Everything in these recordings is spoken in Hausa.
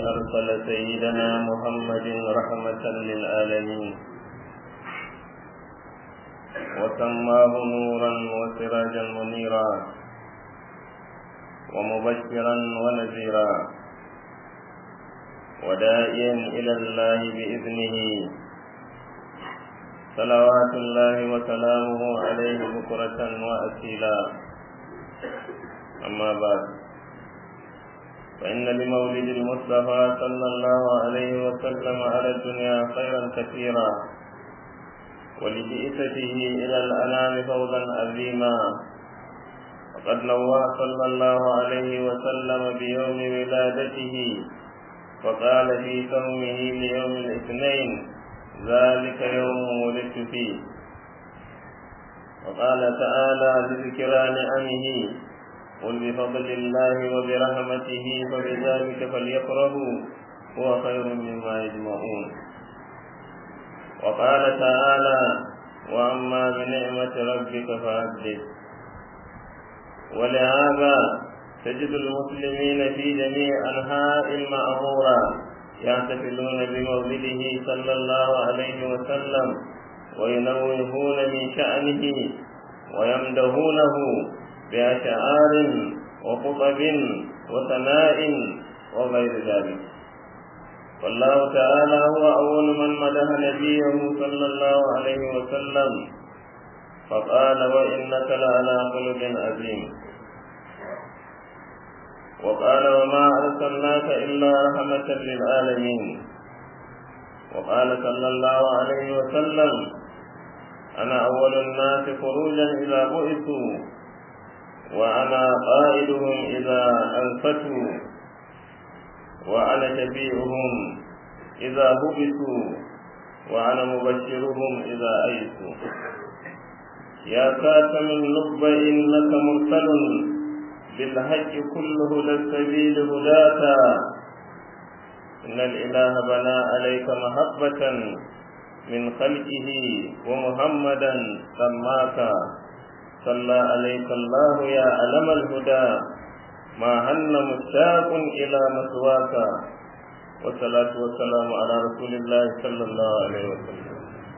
أرسل سيدنا محمد رحمة للعالمين وسماه نورا وسراجا منيرا ومبشرا ونذيرا وداعيا إلى الله بإذنه صلوات الله وسلامه عليه بكرة وأسيلا أما بعد فإن لمولد المصطفى صلى الله عليه وسلم على الدنيا خيرا كثيرا ولبئسته إلى الأنام فوزا عظيما وقد نوى صلى الله عليه وسلم بيوم ولادته وقال في صومه ليوم الاثنين ذلك يوم ولدت فيه وقال تعالى لذكرى نعمه قل بفضل الله وبرحمته فبذلك فليفرحوا هو خير مما يجمعون وقال تعالى واما بنعمه ربك فحدث ولهذا تجد المسلمين في جميع انحاء المأمورة يحتفلون بمولده صلى الله عليه وسلم وينوهون من شأنه ويمدهونه بأشعار وخطب وثناء وغير ذلك والله تعالى هو أول من مدح نبيه صلى الله عليه وسلم فقال وإنك لعلى خلق عظيم وقال وما أرسلناك إلا رحمة للعالمين وقال صلى الله عليه وسلم أنا أول الناس خروجا إذا بعثوا وأنا قائدهم إذا أنفتوا وأنا شفيعهم إذا هبسوا وأنا مبشرهم إذا أيسوا يا كاتم النب إنك مرسل بالحق كل هدى السبيل هداك إن الإله بنى عليك محبة من خلقه ومحمدا سماك صلى عليك الله يا علم الهدى ما هن مشتاق إلى مسواك والصلاة والسلام على رسول الله صلى الله عليه وسلم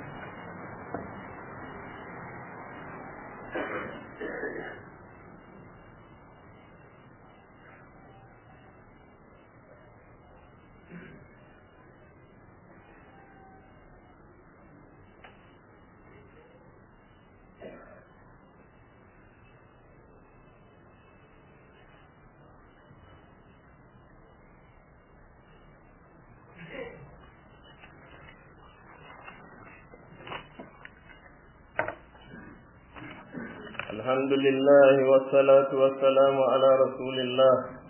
الحمد لله والصلاة والسلام على رسول الله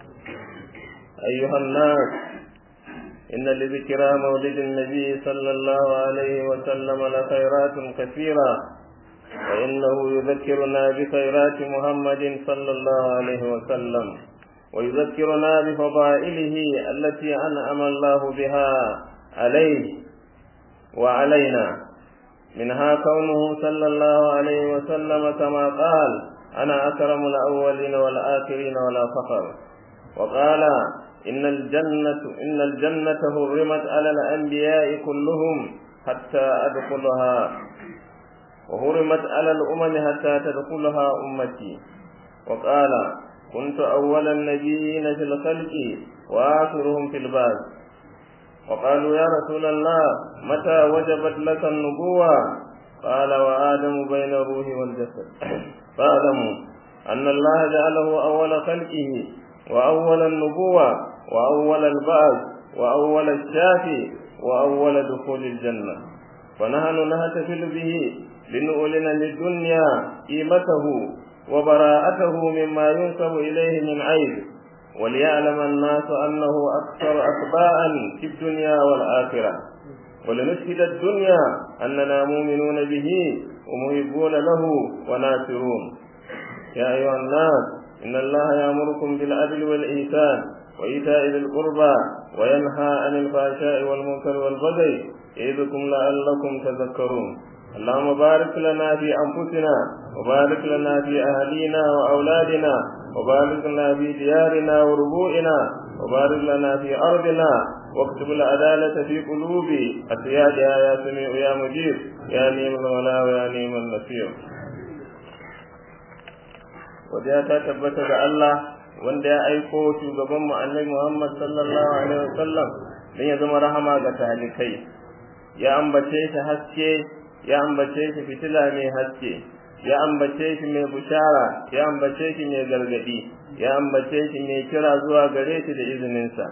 أيها الناس إن لذكرى مولد النبي صلى الله عليه وسلم لخيرات كثيرة فإنه يذكرنا بخيرات محمد صلى الله عليه وسلم ويذكرنا بفضائله التي أنعم الله بها عليه وعلينا منها كونه صلى الله عليه وسلم كما قال أنا أكرم الأولين والآخرين ولا فخر وقال إن الجنة إن الجنة هرمت على الأنبياء كلهم حتى أدخلها وهرمت على الأمم حتى تدخلها أمتي وقال كنت أول النبيين في الخلق وآخرهم في البعث وقالوا يا رسول الله متى وجبت لك النبوة قال وآدم بين الروح والجسد فاعلموا أن الله جعله أول خلقه وأول النبوة وأول البعث وأول الشافي وأول دخول الجنة فنحن نحتفل به لنؤلن للدنيا قيمته وبراءته مما ينسب إليه من عيب وليعلم الناس أنه أكثر أتباعا في الدنيا والآخرة ولنشهد الدنيا أننا مؤمنون به ومحبون له وناصرون يا أيها الناس إن الله يأمركم بالعدل والإحسان وإيتاء ذي القربى وينهى عن الفحشاء والمنكر والبغي يعظكم لعلكم تذكرون اللهم بارك لنا في أنفسنا وبارك لنا في أهلينا وأولادنا وبارك لنا في ديارنا وربوئنا وبارك لنا في أرضنا واكتب العدالة في قلوب أسيادها يا سميع يا مجيب يا نيم المولى ويا نيم النصير Wadiya ta tabbata ga Allah wanda ya aiko shugaban mu Annabi Muhammad sallallahu alaihi wasallam dan ya zama rahama ga talikai ya ambace shi haske ya ambace shi fitila mai haske ya ambace shi mai bushara ya ambace shi mai gargadi ya ambace shi mai kira zuwa gare shi da izininsa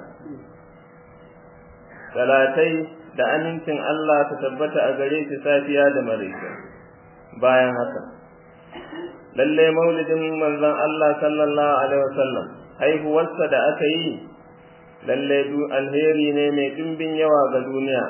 salatai da amincin Allah ta tabbata a gare shi safiya da maraice bayan haka lalle maulidin manzon Allah sallallahu alaihi wasallam haihuwarsa da aka yi lalle du alheri ne mai dimbin yawa ga duniya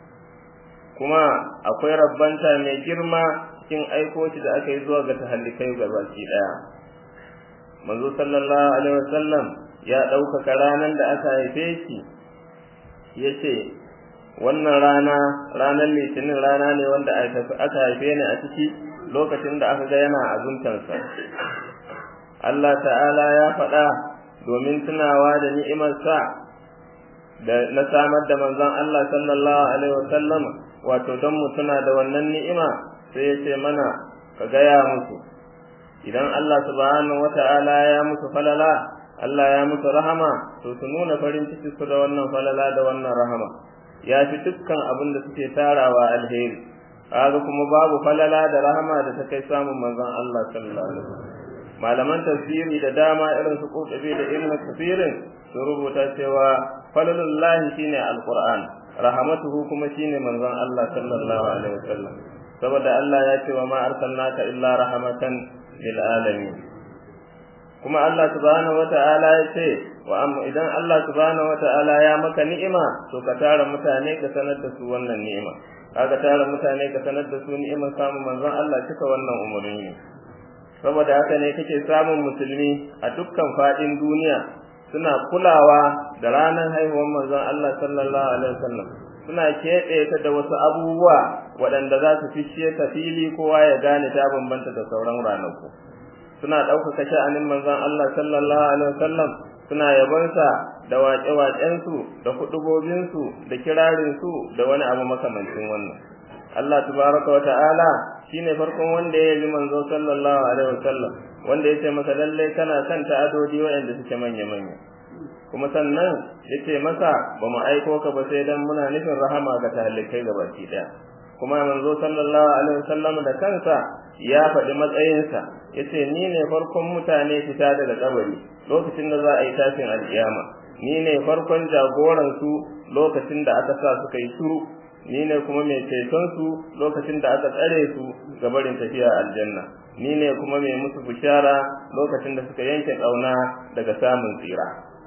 kuma akwai rabbanta mai girma cikin aiko shi da aka yi zuwa ga tahallikai gabaki daya manzo sallallahu alaihi wasallam ya ɗaukaka ranar da aka haife shi ya ce wannan rana ranar litinin rana ne wanda aka haife ni a ciki lokacin da aka ga yana azuntansa Allah ta'ala ya faɗa domin tunawa da ni'imarsa da na samar da manzon Allah sallallahu alaihi wasallam wato don mu tuna da wannan ni'ima sai ya ce mana ka gaya musu idan Allah subhanahu wata'ala ya musu falala Allah ya musu rahama to su nuna farin ciki su da wannan falala da wannan rahama ya fi dukkan abin da suke tarawa alheri kaga kuma babu falala da rahama da ta kai samun manzon Allah sallallahu alaihi wasallam malaman tafsiri da dama irin su Qurtubi da Ibn Kathir su rubuta cewa falalullahi shine alquran rahmatuhu kuma shine manzon Allah sallallahu alaihi wasallam saboda Allah ya ce wa ma arsalnaka illa rahmatan lil alamin kuma Allah subhanahu wata'ala ya ce wa amma idan Allah subhanahu wata'ala ya maka ni'ima to ka tara mutane ka sanar da su wannan ni'ima kaga tara mutane ka sanar da su ni'imar samun manzon Allah cika wannan umarni saboda haka ne kake samun musulmi a dukkan fadin duniya suna kulawa da ranar haihuwar manzon Allah sallallahu alaihi wasallam suna keɓe ta da wasu abubuwa waɗanda za su fishe ta fili kowa ya gane ta bambanta da sauran ranaku suna ɗaukaka sha'anin manzon Allah sallallahu alaihi wasallam suna yabonsa da waƙe-waƙensu da kuɗubobinsu da kirarinsu da wani abu makamancin wannan Allah tabaraka wa ta'ala shine farkon wanda ya yi manzo sallallahu alaihi wasallam wanda ya ce masa lalle kana son ta'adodi waɗanda suke manya-manya kuma sannan ya ce masa ba mu aiko ka ba sai dan muna nufin rahama ga talikai gabaki ɗaya kuma manzo sallallahu alaihi wasallam da kansa ya faɗi matsayinsa yace ni ne farkon mutane fita daga kabari lokacin da za a yi tashin alkiyama ni ne farkon jagoran su lokacin da aka sa suka yi shiru ni ne kuma mai ceton su lokacin da aka tsare su ga barin tafiya aljanna ni ne kuma mai musu bishara lokacin da suka yanke kauna daga samun tsira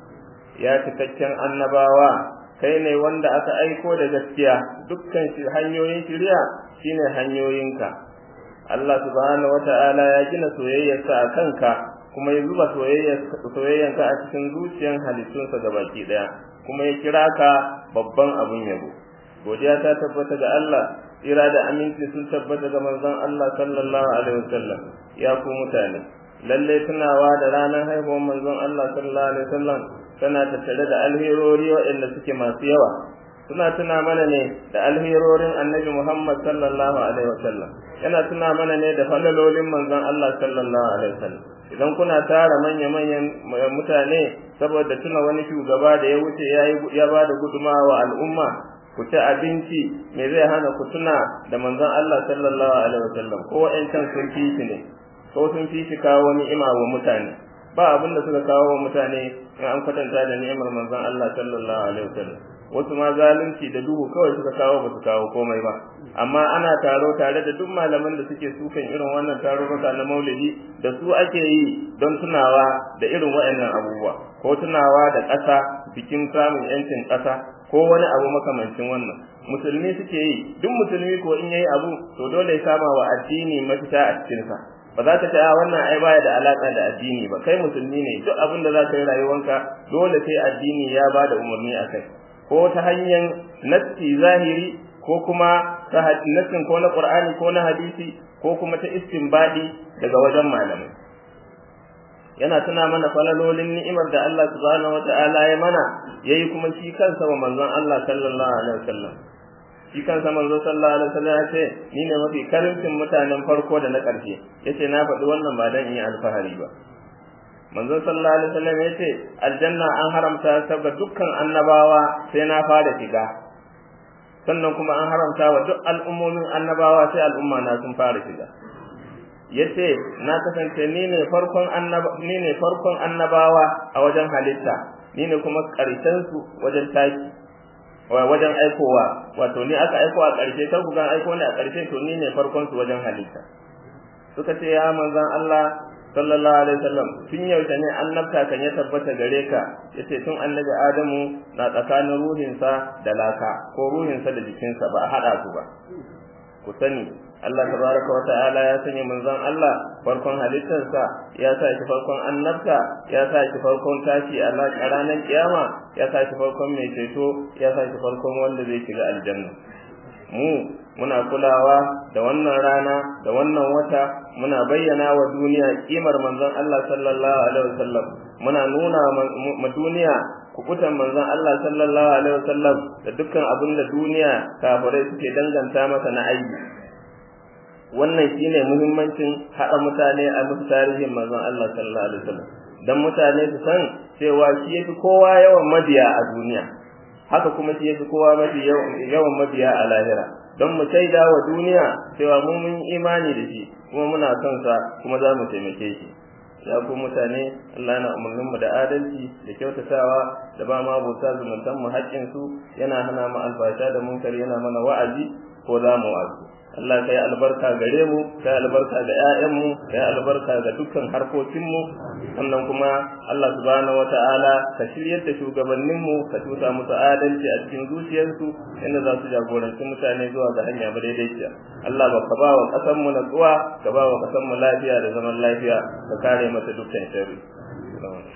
ya cikakken annabawa kai ne wanda aka aiko da gaskiya dukkan shi hanyoyin shiriya shine hanyoyinka Allah subhanahu wata'ala ya gina soyayyarsa a kanka kuma ya zuba soyayyanka a cikin zuciyar halittunsa gabaki daya kuma ya kira ka babban abun yabo godiya ta tabbata ga Allah tsira da aminci sun tabbata ga manzon Allah sallallahu alaihi wasallam ya ku mutane lalle tunawa da ranar haihuwar manzon Allah sallallahu alaihi wasallam tana tattare da alherori waɗanda suke masu yawa suna tuna mana ne da alherorin annabi Muhammad sallallahu alaihi wasallam yana tuna mana ne da falalolin manzon Allah sallallahu alaihi wasallam idan kuna tara manya manyan mutane saboda tuna wani shugaba da ya wuce ya ba da gudumawa wa al'umma ku ci abinci me zai hana ku tuna da manzon Allah sallallahu alaihi wasallam ko wa'ancan sun fi shi ne ko sun fi shi kawo ni'ima wa mutane ba abin da suka kawo wa mutane in an kwatanta da ni'imar manzon Allah sallallahu alaihi wasallam wasu ma zalunci da duhu kawai suka kawo ba su kawo komai ba amma ana taro tare da duk malaman da suke sukan irin wannan tarurruka na maulidi da su ake yi don tunawa da irin waɗannan abubuwa ko tunawa da ƙasa bikin samun yancin ƙasa ko wani abu makamancin wannan musulmi suke yi duk musulmi ko in yayi abu to dole ya sama wa addini mafita a cikin sa ba za ka ce a wannan ai baya da alaka da addini ba kai musulmi ne duk abin da za ka yi rayuwanka dole sai addini ya ba da umarni a kai ko ta hanyar nassi zahiri ko kuma ta nassin ko na qur'ani ko na hadisi ko kuma ta istinbadi daga wajen malamai yana tuna mana falalolin ni'imar da Allah subhanahu wata'ala ya mana yayi kuma shi kansa wa manzon Allah sallallahu alaihi wasallam shi kansa manzo sallallahu alaihi wasallam ya ce ni ne mafi karincin mutanen farko da na ƙarshe yace na faɗi wannan ba dan in yi alfahari ba manzo sallallahu alaihi wasallam ya ce aljanna an haramta ta ga dukkan annabawa sai na fara shiga sannan kuma an haramta wa duk al'ummomin annabawa sai al'umma na sun fara shiga yace na kasance ni ne farkon annaba ni ne farkon annabawa a wajen halitta ni ne kuma ƙarshen su wajen taki wajen aikowa wato ni aka aiko a ƙarshe kar ku ga aiko ne a ƙarshe to ni ne farkon su wajen halitta suka ce ya manzon Allah sallallahu alaihi wasallam tun yaushe ne annabta kan ya tabbata gare ka yace tun annabi Adamu na tsakanin ruhinsa da laka ko ruhinsa da jikinsa ba a hada su ba ku sani Allah tabaraka wa ta'ala ya sanya manzon Allah farkon halittarsa ya sa shi farkon annabta ya sa shi farkon tashi a ranar kiyama ya sa shi farkon mai ceto ya sa shi farkon wanda zai shiga aljanna mu muna kulawa da wannan rana da wannan wata muna bayyana wa duniya kimar manzon Allah sallallahu alaihi wasallam muna nuna ma duniya kukutan manzon Allah sallallahu alaihi wasallam da dukkan abin da duniya kafirai suke danganta masa na aibi wannan shine muhimmancin haɗa mutane a musu tarihin manzon Allah sallallahu alaihi wasallam dan mutane su san cewa shi yafi kowa yawan mabiya a duniya haka kuma shi yafi kowa mafi yawan mabiya a lahira don mu shaida wa duniya cewa mu mun imani da shi kuma muna son sa kuma za mu taimake shi ya ku mutane Allah na umarnin mu da adalci da kyautatawa da ba ma bauta zumuntan mu haƙƙin su yana hana mu alfasha da munkari yana mana wa'azi ko za mu wa'azi Allah kai albarka gare mu kai albarka ga ƴaƴanmu kai albarka ga dukkan harkokinmu sannan kuma Allah subhanahu wataala ka shiryar da shugabannin mu ka tusa musu adalci a cikin zuciyarsu inda za su jagoranci mutane zuwa ga hanya madaidaiciya Allah ba ka ba wa ƙasar mu natsuwa ka ba wa ƙasar mu lafiya da zaman lafiya ka kare mata dukkan sharri